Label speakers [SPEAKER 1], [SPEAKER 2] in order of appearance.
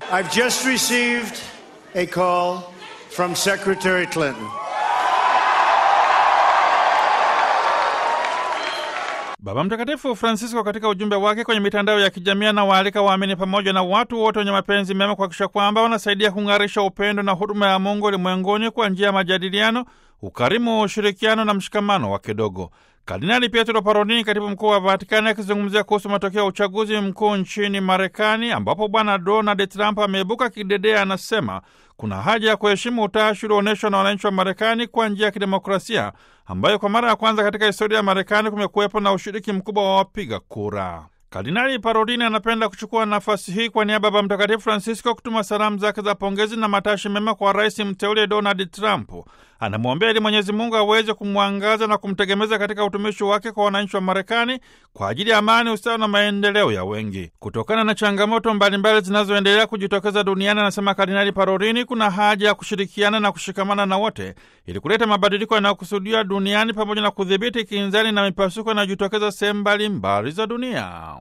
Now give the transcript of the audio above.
[SPEAKER 1] I've just received a call from Secretary Clinton.
[SPEAKER 2] Baba Mtakatifu Francisco katika ujumbe wake kwenye mitandao ya kijamii anawaalika waamini pamoja na watu wote wenye mapenzi mema kuhakikisha kwamba wanasaidia kung'arisha upendo na huduma ya Mungu ulimwenguni kwa njia ya majadiliano, ukarimu, ushirikiano na mshikamano wa kidogo. Kardinali Pietro Parolin, katibu mkuu wa Vatikani, akizungumzia kuhusu matokeo ya uchaguzi mkuu nchini Marekani ambapo bwana Donald Trump ameibuka kidedea, anasema kuna haja ya kuheshimu utashi ulioonyeshwa na wananchi wa Marekani kwa njia ya kidemokrasia ambayo kwa mara ya kwanza katika historia ya Marekani kumekuwepo na ushiriki mkubwa wa wapiga kura. Kardinali Parolini anapenda kuchukua nafasi hii kwa niaba ya Baba Mtakatifu Francisco kutuma salamu zake za pongezi na matashi mema kwa rais mteule Donald Trump. Anamwombea ili Mwenyezi Mungu aweze kumwangaza na kumtegemeza katika utumishi wake kwa wananchi wa Marekani kwa ajili ya amani, usawa na maendeleo ya wengi. Kutokana na changamoto mbalimbali zinazoendelea kujitokeza duniani, anasema Kardinali Parolini, kuna haja ya kushirikiana na kushikamana na wote ili kuleta mabadiliko yanayokusudiwa duniani pamoja na kudhibiti kinzani na mipasuko inayojitokeza sehemu mbalimbali za dunia.